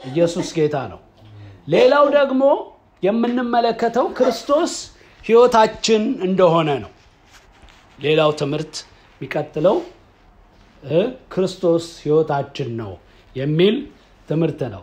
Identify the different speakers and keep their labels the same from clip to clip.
Speaker 1: ኢየሱስ ጌታ ነው። ሌላው ደግሞ የምንመለከተው ክርስቶስ ሕይወታችን እንደሆነ ነው። ሌላው ትምህርት የሚቀጥለው ክርስቶስ ሕይወታችን ነው የሚል ትምህርት ነው።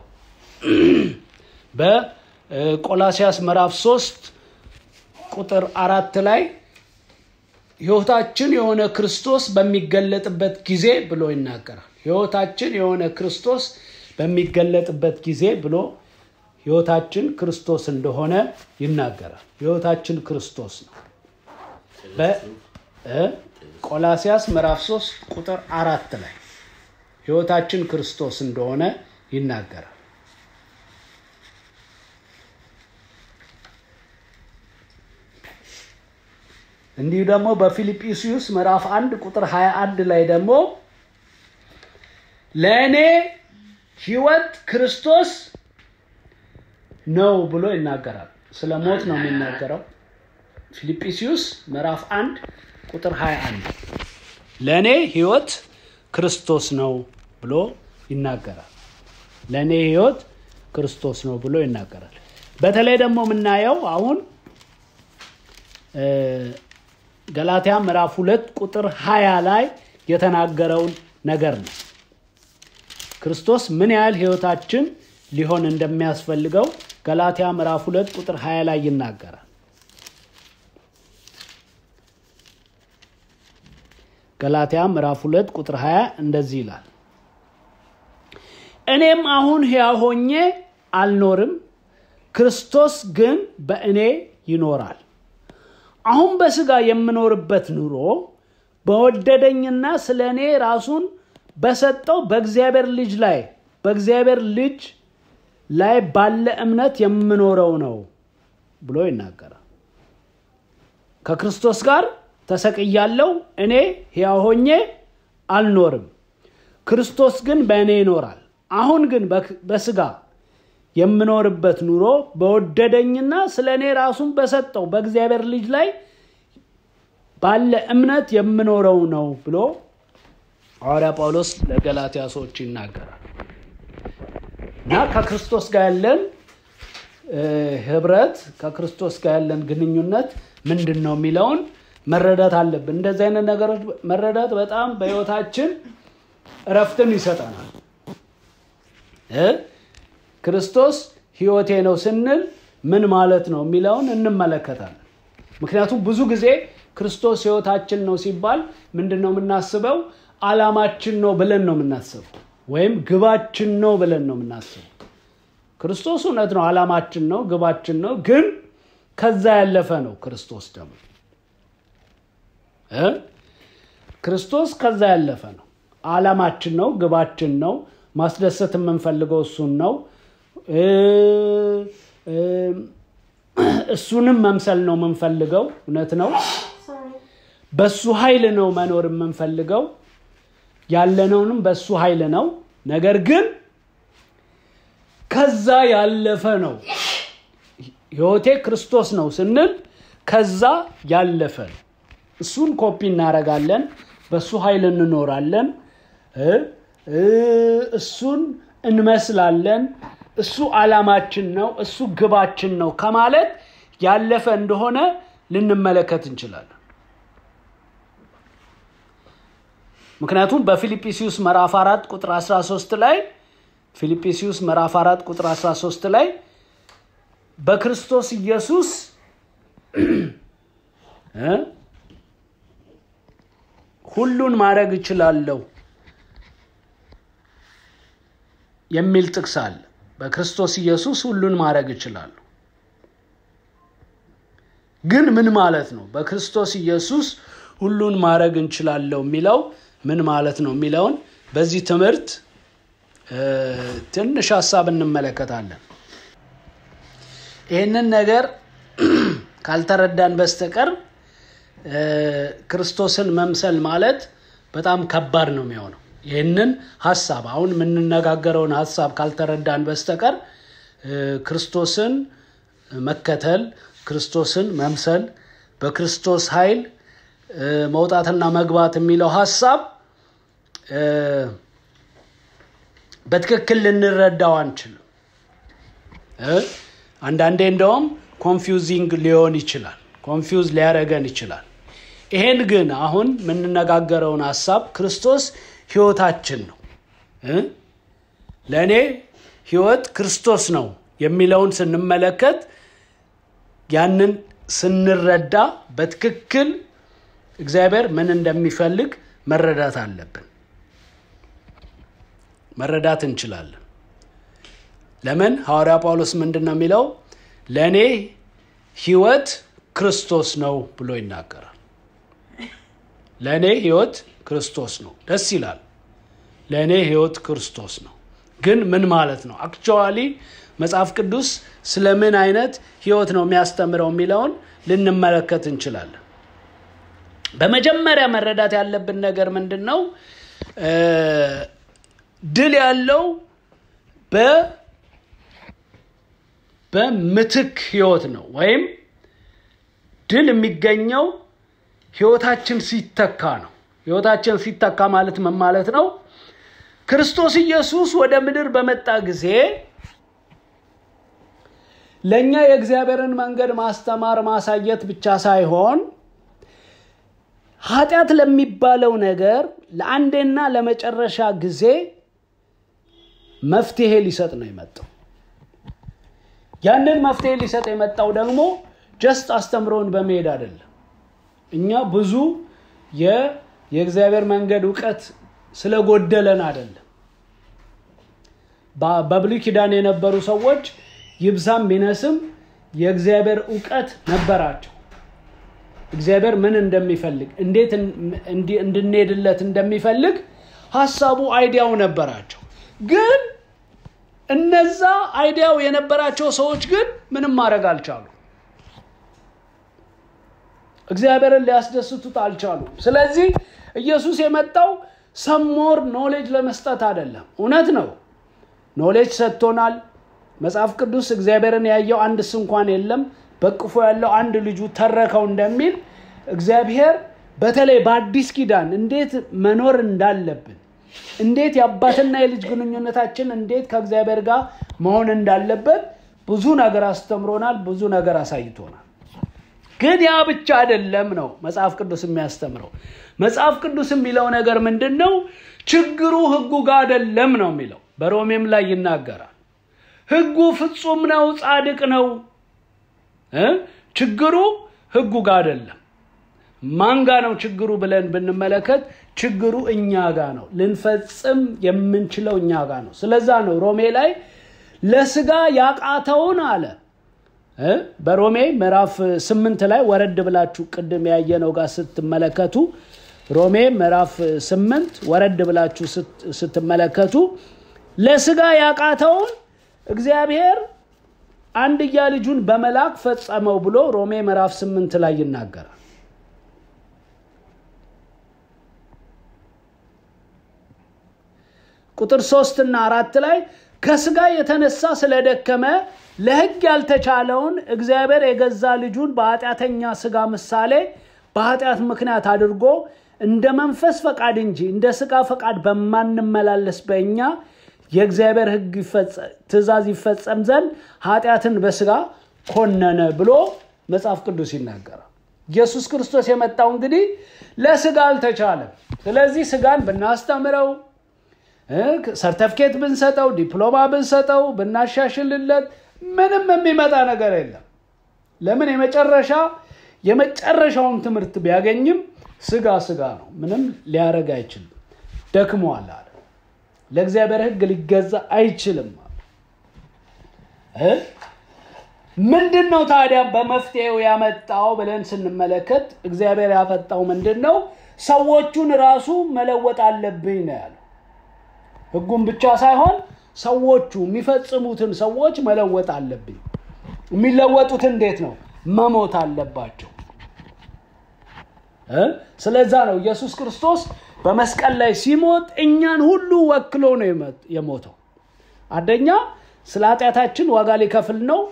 Speaker 1: በቆላሲያስ ምዕራፍ 3 ቁጥር አራት ላይ ሕይወታችን የሆነ ክርስቶስ በሚገለጥበት ጊዜ ብሎ ይናገራል። ሕይወታችን የሆነ ክርስቶስ በሚገለጥበት ጊዜ ብሎ ሕይወታችን ክርስቶስ እንደሆነ ይናገራል። ሕይወታችን ክርስቶስ ነው። በቆላሲያስ ምዕራፍ 3 ቁጥር አራት ላይ ሕይወታችን ክርስቶስ እንደሆነ ይናገራል። እንዲሁ ደግሞ በፊልጵስዩስ ምዕራፍ 1 ቁጥር 21 ላይ ደግሞ ለእኔ ሕይወት ክርስቶስ ነው ብሎ ይናገራል። ስለ ሞት ነው የሚናገረው። ፊልጵስዩስ ምዕራፍ 1 ቁጥር 21 ለእኔ ሕይወት ክርስቶስ ነው ብሎ ይናገራል። ለእኔ ሕይወት ክርስቶስ ነው ብሎ ይናገራል። በተለይ ደግሞ የምናየው አሁን ገላትያ ምዕራፍ ሁለት ቁጥር 20 ላይ የተናገረውን ነገር ነው። ክርስቶስ ምን ያህል ሕይወታችን ሊሆን እንደሚያስፈልገው ገላትያ ምዕራፍ ሁለት ቁጥር 20 ላይ ይናገራል። ገላትያ ምዕራፍ ሁለት ቁጥር 20 እንደዚህ ይላል፣ እኔም አሁን ሕያው ሆኜ አልኖርም፣ ክርስቶስ ግን በእኔ ይኖራል። አሁን በስጋ የምኖርበት ኑሮ በወደደኝና ስለ እኔ ራሱን በሰጠው በእግዚአብሔር ልጅ ላይ በእግዚአብሔር ልጅ ላይ ባለ እምነት የምኖረው ነው ብሎ ይናገራል። ከክርስቶስ ጋር ተሰቅያለሁ፣ እኔ ሕያው ሆኜ አልኖርም፣ ክርስቶስ ግን በእኔ ይኖራል። አሁን ግን በስጋ የምኖርበት ኑሮ በወደደኝና ስለ እኔ ራሱን በሰጠው በእግዚአብሔር ልጅ ላይ ባለ እምነት የምኖረው ነው ብሎ ሐዋርያ ጳውሎስ ለገላትያ ሰዎች ይናገራል። እና ከክርስቶስ ጋር ያለን ህብረት ከክርስቶስ ጋር ያለን ግንኙነት ምንድን ነው የሚለውን መረዳት አለብን። እንደዚህ አይነት ነገሮች መረዳት በጣም በህይወታችን እረፍትን ይሰጠናል። ክርስቶስ ህይወቴ ነው ስንል ምን ማለት ነው የሚለውን እንመለከታለን። ምክንያቱም ብዙ ጊዜ ክርስቶስ ህይወታችን ነው ሲባል ምንድን ነው የምናስበው? አላማችን ነው ብለን ነው የምናስበው፣ ወይም ግባችን ነው ብለን ነው የምናስበው። ክርስቶስ እውነት ነው፣ አላማችን ነው፣ ግባችን ነው። ግን ከዛ ያለፈ ነው። ክርስቶስ ደግሞ ክርስቶስ ከዛ ያለፈ ነው። አላማችን ነው፣ ግባችን ነው። ማስደሰት የምንፈልገው እሱን ነው። እሱንም መምሰል ነው የምንፈልገው። እውነት ነው። በሱ ኃይል ነው መኖር የምንፈልገው። ያለነውንም በሱ ኃይል ነው። ነገር ግን ከዛ ያለፈ ነው። ህይወቴ ክርስቶስ ነው ስንል ከዛ ያለፈ ነው። እሱን ኮፒ እናደርጋለን። በሱ ኃይል እንኖራለን። እሱን እንመስላለን። እሱ አላማችን ነው፣ እሱ ግባችን ነው ከማለት ያለፈ እንደሆነ ልንመለከት እንችላለን። ምክንያቱም በፊልጵስዩስ ምዕራፍ 4 ቁጥር 13 ላይ ፊልጵስዩስ ምዕራፍ 4 ቁጥር 13 ላይ በክርስቶስ ኢየሱስ ሁሉን ማድረግ እችላለሁ የሚል ጥቅስ አለ። በክርስቶስ ኢየሱስ ሁሉን ማድረግ እችላለሁ። ግን ምን ማለት ነው? በክርስቶስ ኢየሱስ ሁሉን ማድረግ እንችላለሁ የሚለው ምን ማለት ነው የሚለውን በዚህ ትምህርት ትንሽ ሀሳብ እንመለከታለን። ይህንን ነገር ካልተረዳን በስተቀር ክርስቶስን መምሰል ማለት በጣም ከባድ ነው የሚሆነው። ይህንን ሀሳብ አሁን የምንነጋገረውን ሀሳብ ካልተረዳን በስተቀር ክርስቶስን መከተል፣ ክርስቶስን መምሰል፣ በክርስቶስ ኃይል መውጣትና መግባት የሚለው ሀሳብ በትክክል ልንረዳው አንችልም። አንዳንዴ እንደውም ኮንፊውዚንግ ሊሆን ይችላል፣ ኮንፊውዝ ሊያደረገን ይችላል። ይሄን ግን አሁን የምንነጋገረውን ሀሳብ ክርስቶስ ህይወታችን ነው፣ ለእኔ ህይወት ክርስቶስ ነው የሚለውን ስንመለከት ያንን ስንረዳ በትክክል እግዚአብሔር ምን እንደሚፈልግ መረዳት አለብን፣ መረዳት እንችላለን። ለምን ሐዋርያ ጳውሎስ ምንድን ነው የሚለው? ለእኔ ህይወት ክርስቶስ ነው ብሎ ይናገራል። ለእኔ ህይወት ክርስቶስ ነው። ደስ ይላል። ለእኔ ህይወት ክርስቶስ ነው። ግን ምን ማለት ነው? አክቹዋሊ መጽሐፍ ቅዱስ ስለ ምን አይነት ህይወት ነው የሚያስተምረው የሚለውን ልንመለከት እንችላለን። በመጀመሪያ መረዳት ያለብን ነገር ምንድን ነው? ድል ያለው በምትክ ህይወት ነው። ወይም ድል የሚገኘው ህይወታችን ሲተካ ነው። ህይወታችን ሲተካ ማለት ምን ማለት ነው? ክርስቶስ ኢየሱስ ወደ ምድር በመጣ ጊዜ ለእኛ የእግዚአብሔርን መንገድ ማስተማር ማሳየት ብቻ ሳይሆን ኃጢአት ለሚባለው ነገር ለአንዴና ለመጨረሻ ጊዜ መፍትሄ ሊሰጥ ነው የመጣው። ያንን መፍትሄ ሊሰጥ የመጣው ደግሞ ጀስት አስተምሮን በመሄድ አይደለም። እኛ ብዙ የእግዚአብሔር መንገድ እውቀት ስለጎደለን አይደለም። በብሉይ ኪዳን የነበሩ ሰዎች ይብዛም ቢነስም የእግዚአብሔር እውቀት ነበራቸው። እግዚአብሔር ምን እንደሚፈልግ እንዴት እንድንሄድለት እንደሚፈልግ ሀሳቡ አይዲያው ነበራቸው። ግን እነዛ አይዲያው የነበራቸው ሰዎች ግን ምንም ማድረግ አልቻሉ። እግዚአብሔርን ሊያስደስቱት አልቻሉም። ስለዚህ ኢየሱስ የመጣው ሰሞር ኖሌጅ ለመስጠት አይደለም። እውነት ነው፣ ኖሌጅ ሰጥቶናል። መጽሐፍ ቅዱስ እግዚአብሔርን ያየው አንድስ እንኳን የለም በቅፎ ያለው አንድ ልጁ ተረከው እንደሚል እግዚአብሔር በተለይ በአዲስ ኪዳን እንዴት መኖር እንዳለብን እንዴት የአባትና የልጅ ግንኙነታችን እንዴት ከእግዚአብሔር ጋር መሆን እንዳለበት ብዙ ነገር አስተምሮናል፣ ብዙ ነገር አሳይቶናል። ግን ያ ብቻ አይደለም ነው መጽሐፍ ቅዱስ የሚያስተምረው። መጽሐፍ ቅዱስ የሚለው ነገር ምንድን ነው? ችግሩ ህጉ ጋር አይደለም ነው የሚለው። በሮሜም ላይ ይናገራል። ህጉ ፍጹም ነው፣ ጻድቅ ነው። ችግሩ ህጉ ጋር አይደለም። ማን ጋ ነው ችግሩ ብለን ብንመለከት ችግሩ እኛ ጋ ነው። ልንፈጽም የምንችለው እኛ ጋ ነው። ስለዛ ነው ሮሜ ላይ ለስጋ ያቃተውን አለ በሮሜ ምዕራፍ ስምንት ላይ ወረድ ብላችሁ ቅድም ያየነው ጋር ስትመለከቱ ሮሜ ምዕራፍ ስምንት ወረድ ብላችሁ ስትመለከቱ ለስጋ ያቃተውን እግዚአብሔር አንድያ ልጁን በመላክ ፈጸመው ብሎ ሮሜ ምዕራፍ ስምንት ላይ ይናገራል። ቁጥር ሶስት እና አራት ላይ ከስጋ የተነሳ ስለደከመ ለሕግ ያልተቻለውን እግዚአብሔር የገዛ ልጁን በኃጢአተኛ ስጋ ምሳሌ በኃጢአት ምክንያት አድርጎ እንደ መንፈስ ፈቃድ እንጂ እንደ ስጋ ፈቃድ በማንመላለስ በእኛ የእግዚአብሔር ሕግ ትእዛዝ ይፈጸም ዘንድ ኃጢአትን በስጋ ኮነነ ብሎ መጽሐፍ ቅዱስ ይናገራል። ኢየሱስ ክርስቶስ የመጣው እንግዲህ ለስጋ አልተቻለም። ስለዚህ ስጋን ብናስተምረው ሰርተፍኬት ብንሰጠው ዲፕሎማ ብንሰጠው ብናሻሽልለት ምንም የሚመጣ ነገር የለም። ለምን የመጨረሻ የመጨረሻውን ትምህርት ቢያገኝም ስጋ ስጋ ነው፣ ምንም ሊያደርግ አይችልም። ደክሟል አለ። ለእግዚአብሔር ሕግ ሊገዛ አይችልም። ምንድን ነው ታዲያ በመፍትሄው ያመጣው ብለን ስንመለከት እግዚአብሔር ያመጣው ምንድን ነው? ሰዎቹን ራሱ መለወጥ አለብኝ ነው ያለው። ህጉን ብቻ ሳይሆን ሰዎቹ የሚፈጽሙትን ሰዎች መለወጥ አለብኝ። የሚለወጡት እንዴት ነው? መሞት አለባቸው። ስለዛ ነው ኢየሱስ ክርስቶስ በመስቀል ላይ ሲሞት እኛን ሁሉ ወክሎ ነው የሞተው። አንደኛ ስለ ኃጢአታችን ዋጋ ሊከፍል ነው።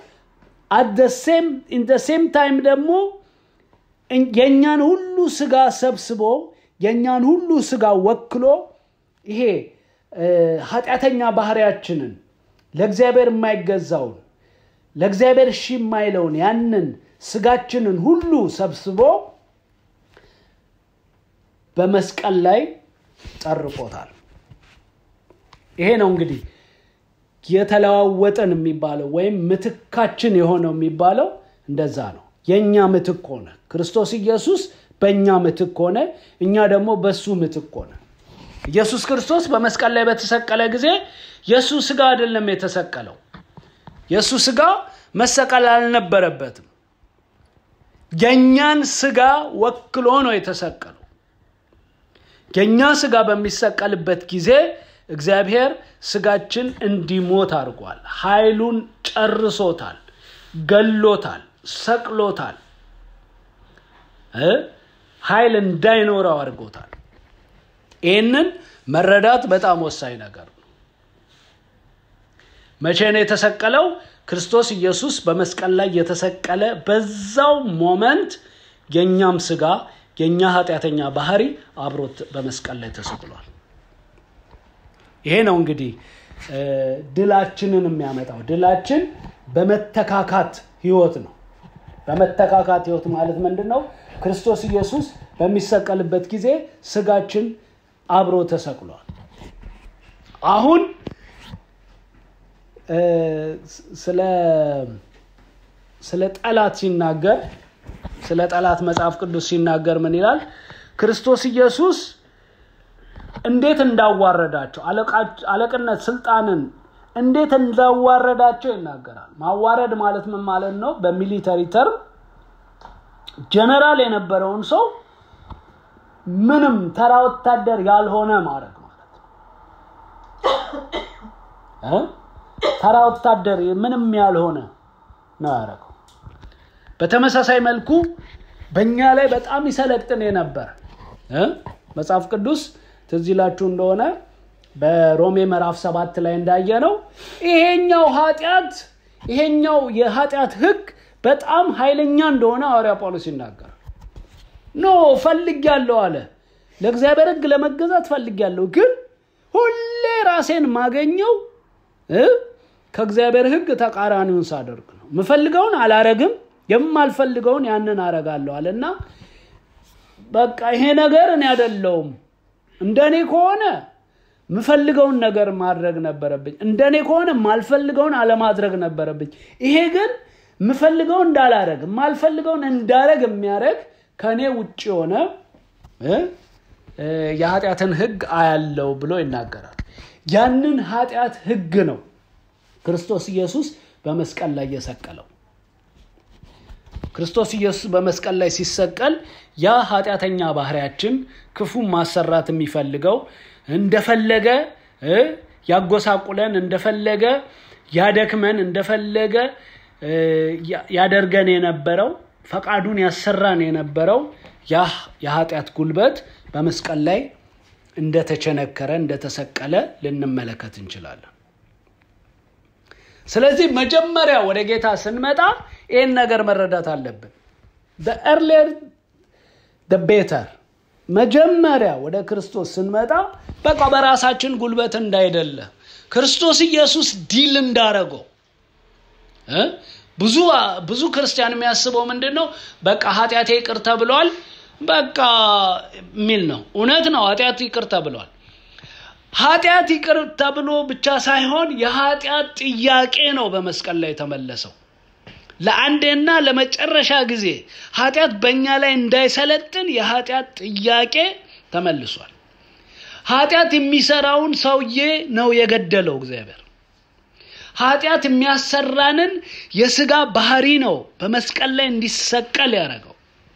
Speaker 1: ኢን ሴም ታይም ደግሞ የእኛን ሁሉ ስጋ ሰብስቦ የእኛን ሁሉ ስጋ ወክሎ ይሄ ኃጢአተኛ ባህሪያችንን ለእግዚአብሔር የማይገዛውን ለእግዚአብሔር እሺ የማይለውን ያንን ስጋችንን ሁሉ ሰብስቦ በመስቀል ላይ ጠርቆታል። ይሄ ነው እንግዲህ የተለዋወጠን የሚባለው ወይም ምትካችን የሆነው የሚባለው እንደዛ ነው። የእኛ ምትክ ሆነ። ክርስቶስ ኢየሱስ በእኛ ምትክ ሆነ፣ እኛ ደግሞ በሱ ምትክ ሆነ። ኢየሱስ ክርስቶስ በመስቀል ላይ በተሰቀለ ጊዜ የእሱ ስጋ አይደለም የተሰቀለው። የእሱ ስጋ መሰቀል አልነበረበትም። የእኛን ስጋ ወክሎ ነው የተሰቀለው። የእኛ ስጋ በሚሰቀልበት ጊዜ እግዚአብሔር ስጋችን እንዲሞት አድርጓል። ኃይሉን ጨርሶታል፣ ገሎታል፣ ሰቅሎታል፣ ኃይል እንዳይኖረው አድርጎታል። ይህንን መረዳት በጣም ወሳኝ ነገር ነው። መቼ ነው የተሰቀለው? ክርስቶስ ኢየሱስ በመስቀል ላይ የተሰቀለ በዛው ሞመንት የእኛም ስጋ የእኛ ኃጢአተኛ ባህሪ አብሮት በመስቀል ላይ ተሰቅሏል። ይሄ ነው እንግዲህ ድላችንን የሚያመጣው። ድላችን በመተካካት ህይወት ነው። በመተካካት ህይወት ማለት ምንድን ነው? ክርስቶስ ኢየሱስ በሚሰቀልበት ጊዜ ስጋችን አብሮ ተሰቅሏል። አሁን ስለ ጠላት ሲናገር ስለ ጠላት መጽሐፍ ቅዱስ ሲናገር ምን ይላል? ክርስቶስ ኢየሱስ እንዴት እንዳዋረዳቸው አለቅነት፣ ስልጣንን እንዴት እንዳዋረዳቸው ይናገራል። ማዋረድ ማለት ምን ማለት ነው? በሚሊተሪ ተርም ጀነራል የነበረውን ሰው ምንም ተራ ወታደር ያልሆነ ማድረግ ማለት ነው። ተራ ወታደር ምንም ያልሆነ ነው ያደረገው። በተመሳሳይ መልኩ በእኛ ላይ በጣም ይሰለጥን የነበረ መጽሐፍ ቅዱስ ትዝ ይላችሁ እንደሆነ በሮሜ ምዕራፍ ሰባት ላይ እንዳየ ነው ይሄኛው ኃጢአት ይሄኛው የኃጢአት ህግ በጣም ኃይለኛ እንደሆነ ሐዋርያ ጳውሎስ ይናገራል። ኖ ፈልጌያለሁ አለ። ለእግዚአብሔር ህግ ለመገዛት ፈልጌያለሁ፣ ግን ሁሌ ራሴን ማገኘው ከእግዚአብሔር ህግ ተቃራኒውን ሳደርግ ነው። የምፈልገውን አላረግም፣ የማልፈልገውን ያንን አረጋለሁ አለ እና በቃ ይሄ ነገር እኔ አይደለሁም። እንደኔ ከሆነ የምፈልገውን ነገር ማድረግ ነበረብኝ። እንደኔ ከሆነ የማልፈልገውን አለማድረግ ነበረብኝ። ይሄ ግን የምፈልገውን እንዳላረግ የማልፈልገውን እንዳረግ የሚያደረግ ከእኔ ውጭ የሆነ የኃጢአትን ህግ አያለው ብሎ ይናገራል። ያንን ኃጢአት ህግ ነው ክርስቶስ ኢየሱስ በመስቀል ላይ የሰቀለው። ክርስቶስ ኢየሱስ በመስቀል ላይ ሲሰቀል ያ ኃጢአተኛ ባህሪያችን ክፉ ማሰራት የሚፈልገው እንደፈለገ ያጎሳቁለን፣ እንደፈለገ ያደክመን፣ እንደፈለገ ያደርገን የነበረው ፈቃዱን ያሰራን የነበረው ያ የኃጢአት ጉልበት በመስቀል ላይ እንደተቸነከረ እንደተሰቀለ ልንመለከት እንችላለን። ስለዚህ መጀመሪያ ወደ ጌታ ስንመጣ ይህን ነገር መረዳት አለብን። ኤርሊየር ቤተር። መጀመሪያ ወደ ክርስቶስ ስንመጣ በቃ በራሳችን ጉልበት እንዳይደለ ክርስቶስ ኢየሱስ ዲል እንዳረገው ብዙ ብዙ ክርስቲያን የሚያስበው ምንድን ነው? በቃ ኃጢአቴ ይቅር ተብሏል በቃ የሚል ነው። እውነት ነው፣ ኃጢአት ይቅር ተብሏል። ኃጢአት ይቅር ተብሎ ብቻ ሳይሆን የኃጢአት ጥያቄ ነው በመስቀል ላይ የተመለሰው። ለአንዴና ለመጨረሻ ጊዜ ኃጢአት በእኛ ላይ እንዳይሰለጥን የኃጢአት ጥያቄ ተመልሷል። ኃጢአት የሚሰራውን ሰውዬ ነው የገደለው እግዚአብሔር። ኃጢአት የሚያሰራንን የስጋ ባህሪ ነው በመስቀል ላይ እንዲሰቀል ያደረገው።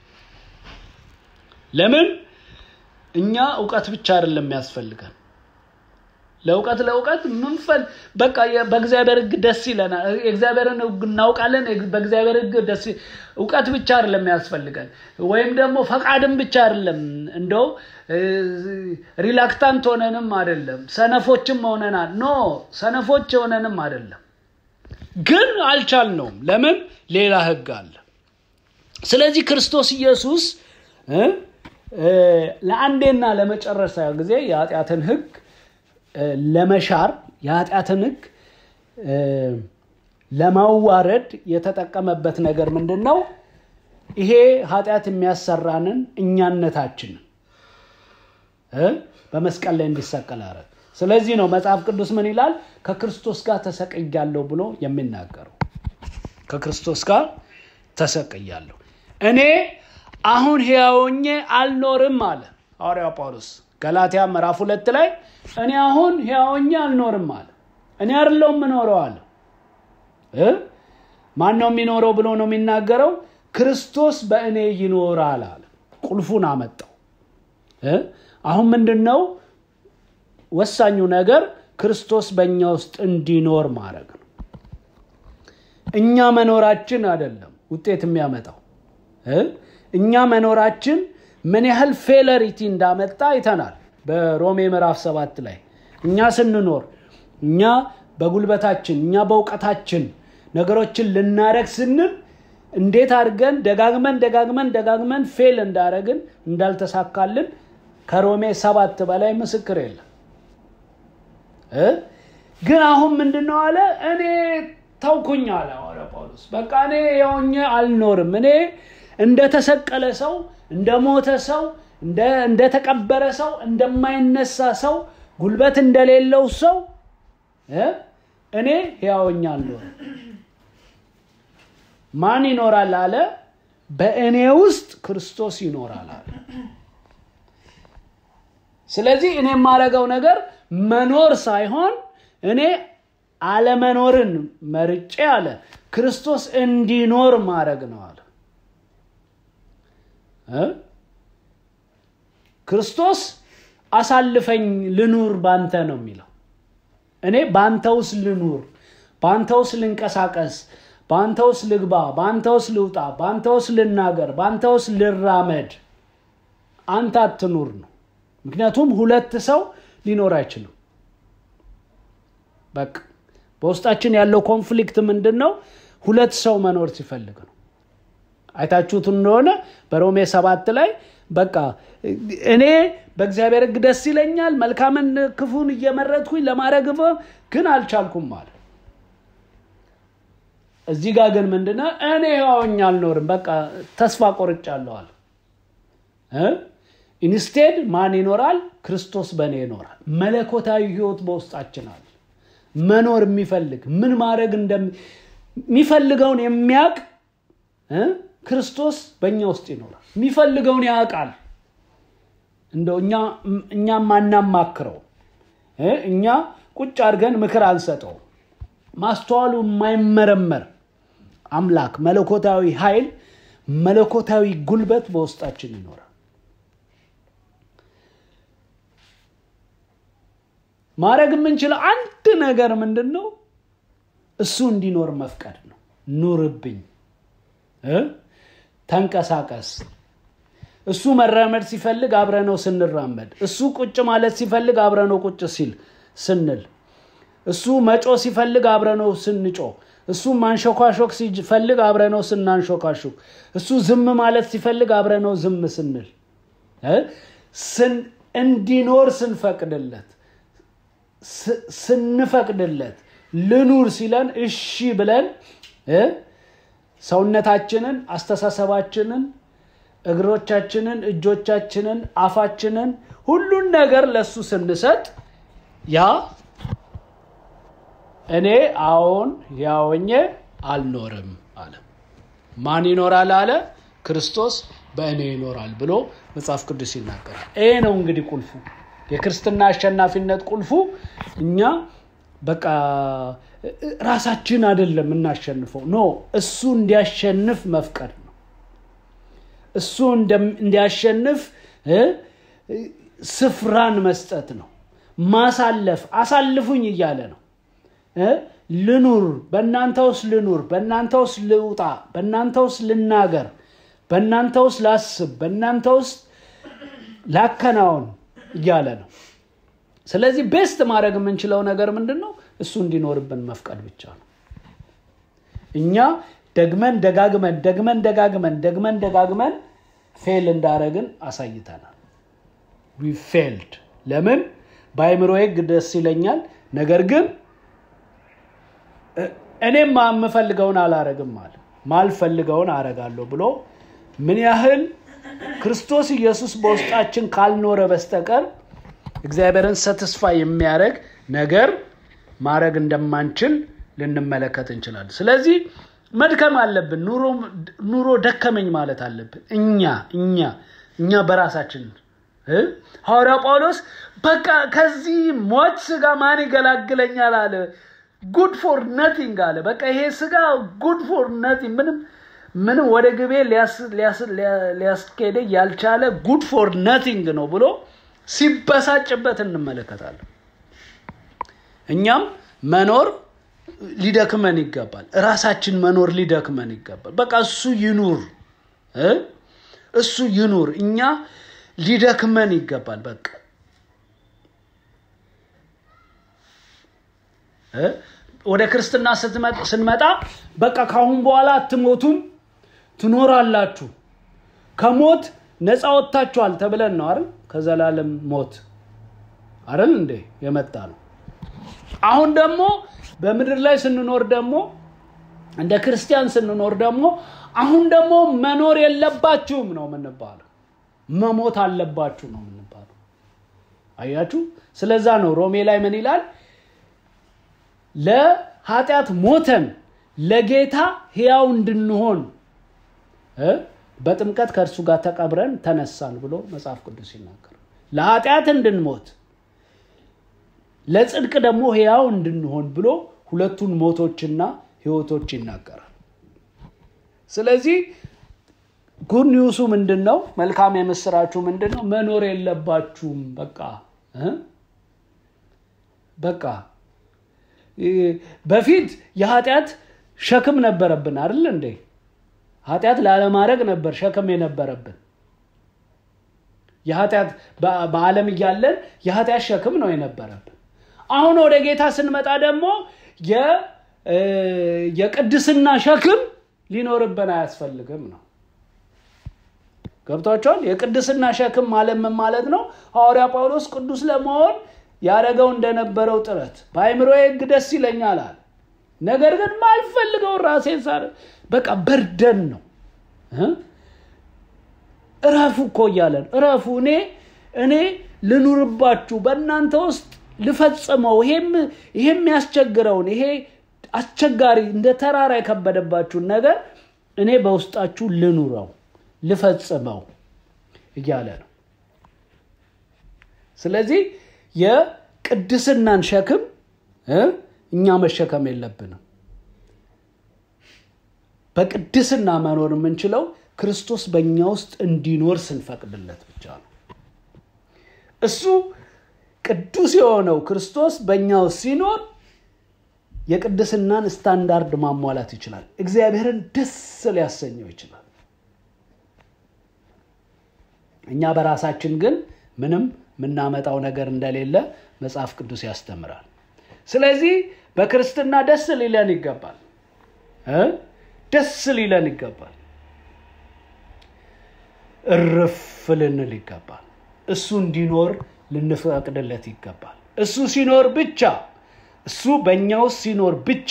Speaker 1: ለምን? እኛ እውቀት ብቻ አይደለም የሚያስፈልገን ለእውቀት ለእውቀት ምንፈል በቃ በእግዚአብሔር ሕግ ደስ ይለናል። የእግዚአብሔርን ሕግ እናውቃለን። በእግዚአብሔር ሕግ ደስ እውቀት ብቻ አይደለም ያስፈልገን፣ ወይም ደግሞ ፈቃድም ብቻ አይደለም። እንደው ሪላክታንት ሆነንም አይደለም፣ ሰነፎችም ሆነናል። ኖ ሰነፎች ሆነንም አይደለም፣ ግን አልቻልነውም። ለምን? ሌላ ሕግ አለ። ስለዚህ ክርስቶስ ኢየሱስ ለአንዴና ለመጨረሻ ጊዜ የኃጢአትን ሕግ ለመሻር የኃጢአትን ህግ ለማዋረድ የተጠቀመበት ነገር ምንድን ነው? ይሄ ኃጢአት የሚያሰራንን እኛነታችንን በመስቀል ላይ እንዲሰቀል አረግ። ስለዚህ ነው መጽሐፍ ቅዱስ ምን ይላል? ከክርስቶስ ጋር ተሰቅያለሁ ብሎ የሚናገረው። ከክርስቶስ ጋር ተሰቅያለሁ እኔ አሁን ሕያው ሆኜ አልኖርም አለ ሐዋርያው ጳውሎስ ገላትያ ምዕራፍ ሁለት ላይ እኔ አሁን ሕያው ሆኜ አልኖርም አለ። እኔ አይደለሁም የምኖረው አለ። ማን ነው የሚኖረው ብሎ ነው የሚናገረው? ክርስቶስ በእኔ ይኖራል አለ። ቁልፉን አመጣው። አሁን ምንድን ነው ወሳኙ ነገር? ክርስቶስ በእኛ ውስጥ እንዲኖር ማድረግ ነው። እኛ መኖራችን አይደለም ውጤት የሚያመጣው እኛ መኖራችን ምን ያህል ፌለሪቲ እንዳመጣ አይተናል። በሮሜ ምዕራፍ ሰባት ላይ እኛ ስንኖር እኛ በጉልበታችን እኛ በእውቀታችን ነገሮችን ልናረግ ስንል እንዴት አድርገን ደጋግመን ደጋግመን ደጋግመን ፌል እንዳረግን እንዳልተሳካልን ከሮሜ ሰባት በላይ ምስክር የለም። ግን አሁን ምንድን ነው አለ እኔ ተውኩኝ አለ ሐዋርያ ጳውሎስ። በቃ እኔ የሆኜ አልኖርም። እኔ እንደተሰቀለ ሰው፣ እንደሞተ ሰው፣ እንደተቀበረ ሰው፣ እንደማይነሳ ሰው፣ ጉልበት እንደሌለው ሰው እኔ ሕያውኛ አልኖርም። ማን ይኖራል አለ? በእኔ ውስጥ ክርስቶስ ይኖራል አለ። ስለዚህ እኔ የማደርገው ነገር መኖር ሳይሆን እኔ አለመኖርን መርጬ አለ ክርስቶስ እንዲኖር ማድረግ ነው አለ። ክርስቶስ አሳልፈኝ ልኑር ባንተ ነው የሚለው። እኔ በአንተ ውስጥ ልኑር፣ በአንተ ውስጥ ልንቀሳቀስ፣ በአንተ ውስጥ ልግባ፣ በአንተ ውስጥ ልውጣ፣ በአንተ ውስጥ ልናገር፣ በአንተ ውስጥ ልራመድ፣ አንተ አትኑር ነው። ምክንያቱም ሁለት ሰው ሊኖር አይችልም። በቃ በውስጣችን ያለው ኮንፍሊክት ምንድን ነው? ሁለት ሰው መኖር ሲፈልግ ነው። አይታችሁት እንደሆነ በሮሜ ሰባት ላይ በቃ እኔ በእግዚአብሔር ሕግ ደስ ይለኛል፣ መልካምን ክፉን እየመረጥኩኝ ለማድረግ ግን አልቻልኩም አለ። እዚህ ጋር ግን ምንድነው እኔ ሕያውኛ አልኖርም፣ በቃ ተስፋ ቆርጫለሁ አለ። ኢንስቴድ ማን ይኖራል? ክርስቶስ በእኔ ይኖራል። መለኮታዊ ህይወት በውስጣችን አለ። መኖር የሚፈልግ ምን ማድረግ እንደሚፈልገውን የሚያውቅ ክርስቶስ በእኛ ውስጥ ይኖራል። የሚፈልገውን ያውቃል። እንደው እኛ ማናማክረው እኛ ቁጭ አድርገን ምክር አንሰጠው። ማስተዋሉ የማይመረመር አምላክ መለኮታዊ ኃይል፣ መለኮታዊ ጉልበት በውስጣችን ይኖራል። ማድረግ የምንችለው አንድ ነገር ምንድን ነው? እሱ እንዲኖር መፍቀድ ነው። ኑርብኝ፣ ተንቀሳቀስ። እሱ መራመድ ሲፈልግ አብረነው ስንራመድ፣ እሱ ቁጭ ማለት ሲፈልግ አብረነው ቁጭ ሲል ስንል፣ እሱ መጮ ሲፈልግ አብረነው ስንጮ፣ እሱ ማንሾካሾክ ሲፈልግ አብረነው ስናንሾካሾክ፣ እሱ ዝም ማለት ሲፈልግ አብረነው ዝም ስንል፣ እንዲኖር ስንፈቅድለት ስንፈቅድለት ልኑር ሲለን እሺ ብለን ሰውነታችንን፣ አስተሳሰባችንን፣ እግሮቻችንን፣ እጆቻችንን፣ አፋችንን ሁሉን ነገር ለሱ ስንሰጥ ያ እኔ አዎን ያወኘ አልኖርም አለ። ማን ይኖራል አለ? ክርስቶስ በእኔ ይኖራል ብሎ መጽሐፍ ቅዱስ ይናገራል። ይሄ ነው እንግዲህ ቁልፉ የክርስትና አሸናፊነት ቁልፉ እኛ በቃ ራሳችን አይደለም የምናሸንፈው። ኖ እሱ እንዲያሸንፍ መፍቀድ ነው። እሱ እንዲያሸንፍ ስፍራን መስጠት ነው። ማሳለፍ አሳልፉኝ እያለ ነው። ልኑር፣ በእናንተ ውስጥ ልኑር፣ በእናንተ ውስጥ ልውጣ፣ በእናንተ ውስጥ ልናገር፣ በእናንተ ውስጥ ላስብ፣ በእናንተ ውስጥ ላከናውን እያለ ነው። ስለዚህ ቤስት ማድረግ የምንችለው ነገር ምንድን ነው? እሱ እንዲኖርብን መፍቀድ ብቻ ነው። እኛ ደግመን ደጋግመን ደግመን ደጋግመን ደግመን ደጋግመን ፌል እንዳረግን አሳይተናል። ዊ ፌልድ። ለምን? በአይምሮ ህግ ደስ ይለኛል፣ ነገር ግን እኔም የምፈልገውን አላረግም አለ ማልፈልገውን አረጋለሁ ብሎ ምን ያህል ክርስቶስ ኢየሱስ በውስጣችን ካልኖረ በስተቀር እግዚአብሔርን ሰትስፋ የሚያደርግ ነገር ማድረግ እንደማንችል ልንመለከት እንችላለን ስለዚህ መድከም አለብን ኑሮ ደከመኝ ማለት አለብን እኛ እኛ እኛ በራሳችን ሐዋርያው ጳውሎስ በቃ ከዚህ ሞት ስጋ ማን ይገላግለኛል አለ ጉድ ፎር ነቲንግ አለ በቃ ይሄ ስጋ ጉድ ፎር ነቲንግ ምንም ምንም ወደ ግቤ ሊያስኬደ ያልቻለ ጉድ ፎር ነቲንግ ነው ብሎ ሲበሳጭበት እንመለከታለን እኛም መኖር ሊደክመን ይገባል ራሳችን መኖር ሊደክመን ይገባል በቃ እሱ ይኑር እሱ ይኑር እኛ ሊደክመን ይገባል በቃ ወደ ክርስትና ስንመጣ በቃ ካሁን በኋላ አትሞቱም ትኖራላችሁ ከሞት ነፃ ወጥታችኋል ተብለን ነው አይደል ከዘላለም ሞት አይደል እንዴ የመጣ ነው አሁን ደግሞ በምድር ላይ ስንኖር ደግሞ እንደ ክርስቲያን ስንኖር ደግሞ አሁን ደግሞ መኖር የለባችሁም ነው የምንባለው መሞት አለባችሁ ነው የምንባለው አያችሁ ስለዛ ነው ሮሜ ላይ ምን ይላል ለኃጢአት ሞተን ለጌታ ህያው እንድንሆን በጥምቀት ከእርሱ ጋር ተቀብረን ተነሳን ብሎ መጽሐፍ ቅዱስ ይናገር ለኃጢአት እንድንሞት ለጽድቅ ደግሞ ህያው እንድንሆን ብሎ ሁለቱን ሞቶችና ህይወቶች ይናገራል ስለዚህ ጉድ ኒውሱ ምንድን ነው መልካም የምስራችሁ ምንድን ነው መኖር የለባችሁም በቃ በቃ በፊት የኃጢአት ሸክም ነበረብን አይደል እንዴ ኃጢአት ላለማድረግ ነበር ሸክም የነበረብን የኃጢአት በዓለም እያለን የኃጢአት ሸክም ነው የነበረብን አሁን ወደ ጌታ ስንመጣ ደግሞ የቅድስና ሸክም ሊኖርብን አያስፈልግም ነው ገብቷቸዋል የቅድስና ሸክም ማለት ምን ማለት ነው ሐዋርያ ጳውሎስ ቅዱስ ለመሆን ያደረገው እንደነበረው ጥረት በአይምሮ ህግ ደስ ይለኛል አለ ነገር ግን ማልፈልገው ራሴን ሳር በቃ በርደን ነው እረፉ እኮ እያለን እረፉ እኔ እኔ ልኑርባችሁ በእናንተ ውስጥ ልፈጽመው ይሄም የሚያስቸግረውን ይሄ አስቸጋሪ እንደ ተራራ የከበደባችሁን ነገር እኔ በውስጣችሁ ልኑረው ልፈጽመው እያለ ነው ስለዚህ የቅድስናን ሸክም እኛ መሸከም የለብንም በቅድስና መኖር የምንችለው ክርስቶስ በእኛ ውስጥ እንዲኖር ስንፈቅድለት ብቻ ነው እሱ ቅዱስ የሆነው ክርስቶስ በእኛ ውስጥ ሲኖር የቅድስናን ስታንዳርድ ማሟላት ይችላል እግዚአብሔርን ደስ ሊያሰኘው ይችላል እኛ በራሳችን ግን ምንም የምናመጣው ነገር እንደሌለ መጽሐፍ ቅዱስ ያስተምራል ስለዚህ በክርስትና ደስ ሊለን ይገባል ደስ ሊለን ይገባል እርፍ ልንል ይገባል እሱ እንዲኖር ልንፈቅድለት ይገባል እሱ ሲኖር ብቻ እሱ በእኛ ውስጥ ሲኖር ብቻ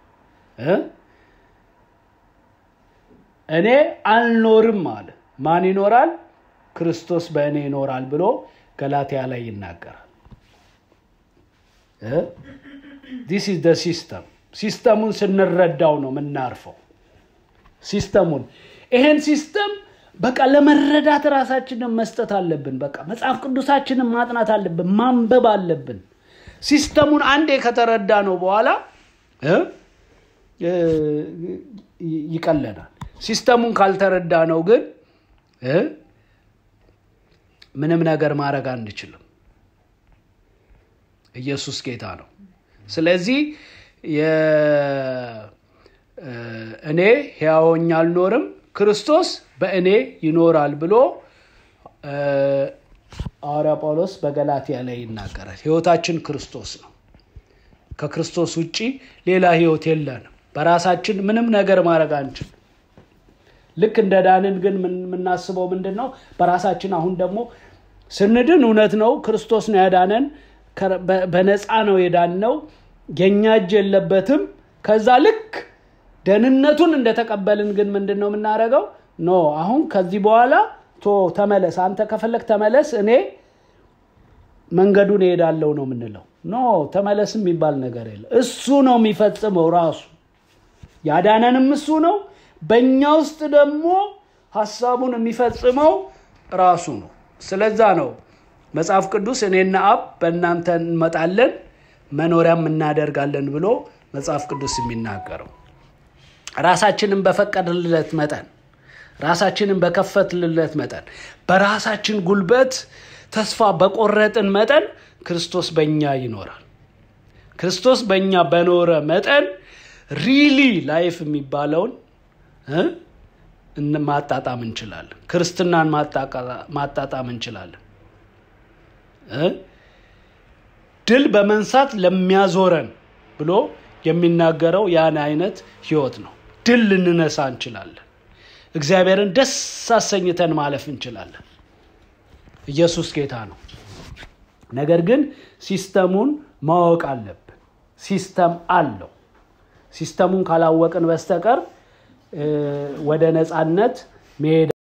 Speaker 1: እኔ አልኖርም አለ ማን ይኖራል ክርስቶስ በእኔ ይኖራል ብሎ ገላትያ ላይ ይናገራል ዲስ ኢዝ ሲስተም ሲስተሙን ስንረዳው ነው የምናርፈው ሲስተሙን ይሄን ሲስተም በቃ ለመረዳት ራሳችንን መስጠት አለብን በቃ መጽሐፍ ቅዱሳችንን ማጥናት አለብን ማንበብ አለብን ሲስተሙን አንዴ ከተረዳ ነው በኋላ ይቀለናል ሲስተሙን ካልተረዳ ነው ግን ምንም ነገር ማድረግ አንችልም ኢየሱስ ጌታ ነው ስለዚህ እኔ ሕያወኝ አልኖርም ክርስቶስ በእኔ ይኖራል ብሎ ሐዋርያ ጳውሎስ በገላትያ ላይ ይናገራል ህይወታችን ክርስቶስ ነው ከክርስቶስ ውጭ ሌላ ህይወት የለንም በራሳችን ምንም ነገር ማድረግ አንችል ልክ እንደ ዳንን ግን የምናስበው ምንድን ነው በራሳችን አሁን ደግሞ ስንድን እውነት ነው ክርስቶስ ነው ያዳነን በነፃ ነው የዳን ነው የእኛ እጅ የለበትም ከዛ ልክ ደህንነቱን እንደተቀበልን ግን ምንድን ነው የምናደርገው? ኖ አሁን ከዚህ በኋላ ቶ ተመለስ፣ አንተ ከፈለግ ተመለስ፣ እኔ መንገዱን እሄዳለሁ ነው የምንለው። ኖ ተመለስ የሚባል ነገር የለ። እሱ ነው የሚፈጽመው ራሱ ያዳነንም እሱ ነው። በእኛ ውስጥ ደግሞ ሀሳቡን የሚፈጽመው ራሱ ነው። ስለዛ ነው መጽሐፍ ቅዱስ እኔና አብ በእናንተ እንመጣለን መኖሪያም እናደርጋለን ብሎ መጽሐፍ ቅዱስ የሚናገረው ራሳችንን በፈቀድልለት መጠን ራሳችንን በከፈትልለት መጠን በራሳችን ጉልበት ተስፋ በቆረጥን መጠን ክርስቶስ በእኛ ይኖራል። ክርስቶስ በእኛ በኖረ መጠን ሪሊ ላይፍ የሚባለውን ማጣጣም እንችላለን። ክርስትናን ማጣጣም እንችላለን። ድል በመንሳት ለሚያዞረን ብሎ የሚናገረው ያን አይነት ህይወት ነው። ድል ልንነሳ እንችላለን። እግዚአብሔርን ደስ አሰኝተን ማለፍ እንችላለን። ኢየሱስ ጌታ ነው። ነገር ግን ሲስተሙን ማወቅ አለብን። ሲስተም አለው። ሲስተሙን ካላወቅን በስተቀር ወደ ነፃነት መሄድ